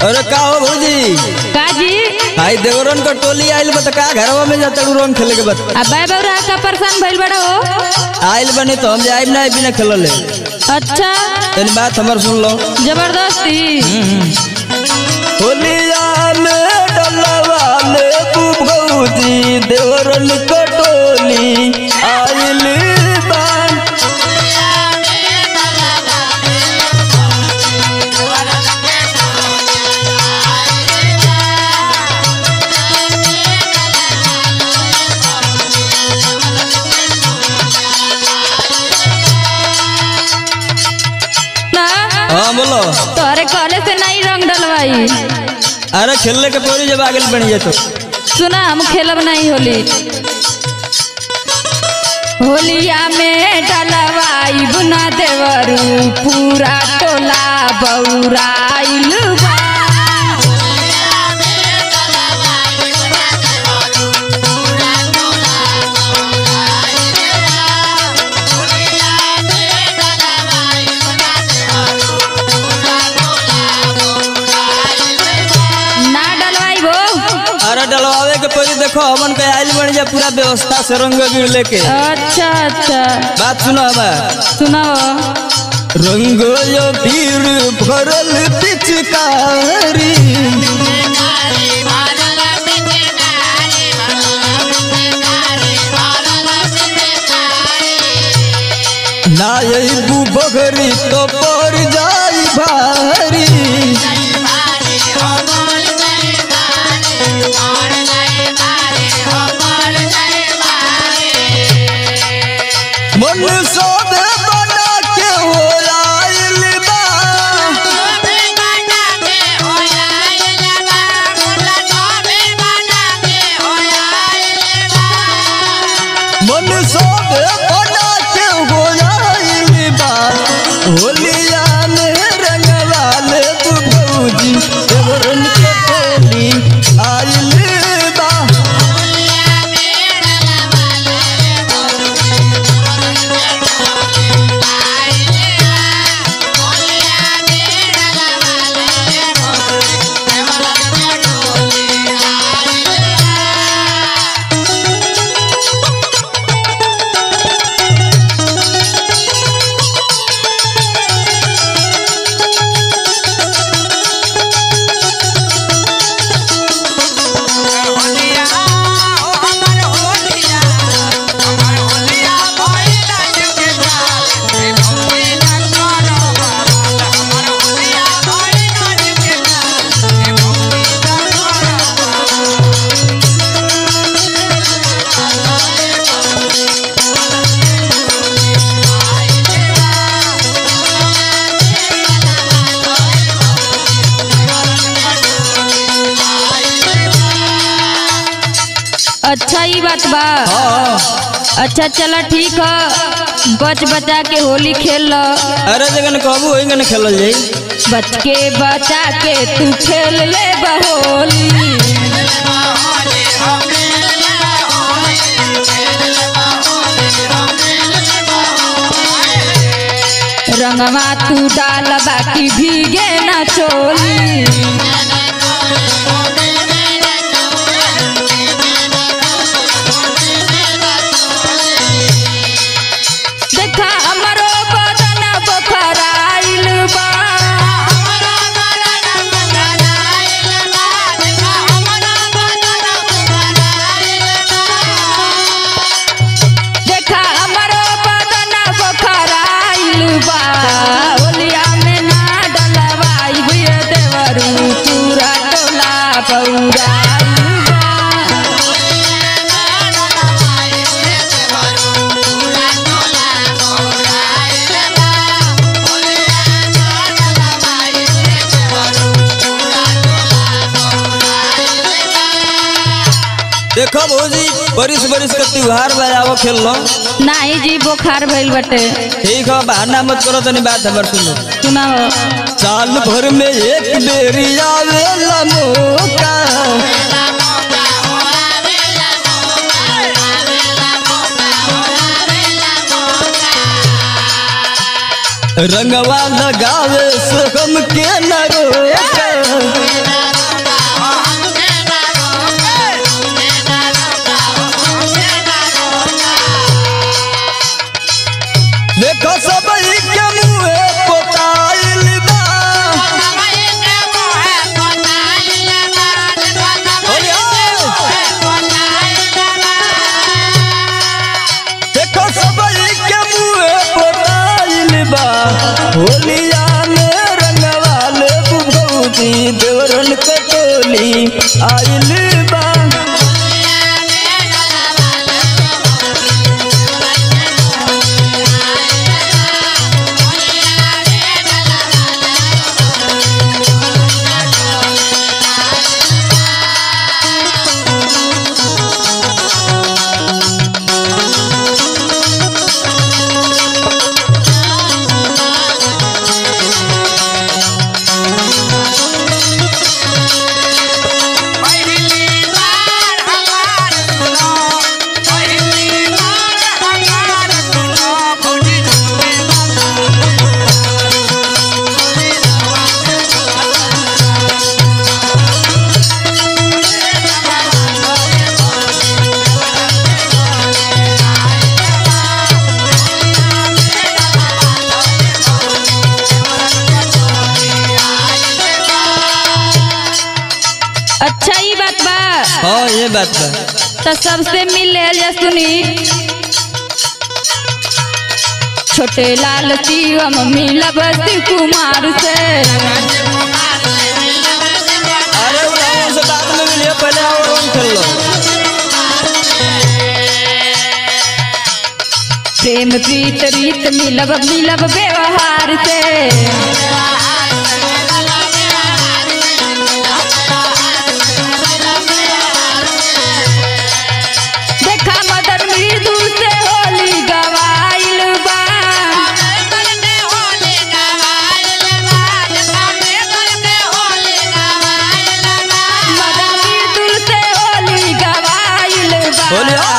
अरे का हो भौजी काजी आई देवरन का टोली आइल बा त का घरवा में जाता रंग खेले के बत अब बाय बौरा का परेशान भइल बड़ा हो आइल बने तो हम जाइब ना बिना खेलले अच्छा तनी बात हमर सुन लो जबरदस्ती होलिया में डलवा ले तू भौजी देवरन का टोली आइल बा ना हां बोलो तोहरे कहले से नहीं रंग डलवाई अरे खेलने के पौरी जब आगे बन जाए तो सुना हम खेलब नहीं होली होलिया में डलवाई बुना देवरू पूरा टोला बौराइल बा ना डलवाई वो अरे डलवावे के पौरी देखो हमन के आइल बन जा पूरा व्यवस्था से रंग गिर लेके अच्छा अच्छा बात सुनो हमार सुनाओ रंग यो पीर भरल पिचकारी नायबू बगरी तो पर जाई भारी मन सोद बना के हो आइल बा मन सोद बना के हो आइल बा होलिया में रंगवा ले तू भौजी देवरन के टोली आइल बा अच्छा ही बात बा हाँ अच्छा चला ठीक है बच बचा के होली खेल लो अरे जगन कहबू वही गन खेलल जाई बच के बचा के तू खेल ले बहोली रंगवा तू डाल बाकी भीगे ना चोली देखा हमरो बदन बखराइल बा देखा हमरो बदन बखराइल बा होलिया में ना डलवाई बुए देवरू पूरा टोला बौराइल बा देखो भौजी बरिस बरिस के त्योहार बजावो खेल लो नाही जी बुखार भइल बटे ठीक है बहाना मत करो तनी बात हमर सुनो सुनाओ साल भर में एक बेरी आवेला मौका रंगवा लगावे से हम के न रोका होली आइल बा अच्छा ही बात बा हाँ ये बात बा तो सबसे मिल ले जा सुनी छोटे लाल शिवम मिलब शिव कुमार से अरे उठाओ से बाद में मिलिए पहले आओ रंग खेल लो प्रेम प्रीत रीत मिलब मिलब व्यवहार से देखा मदन मृदु से होली गवाइल बा मदन मृदु से होली गवाइल बा होली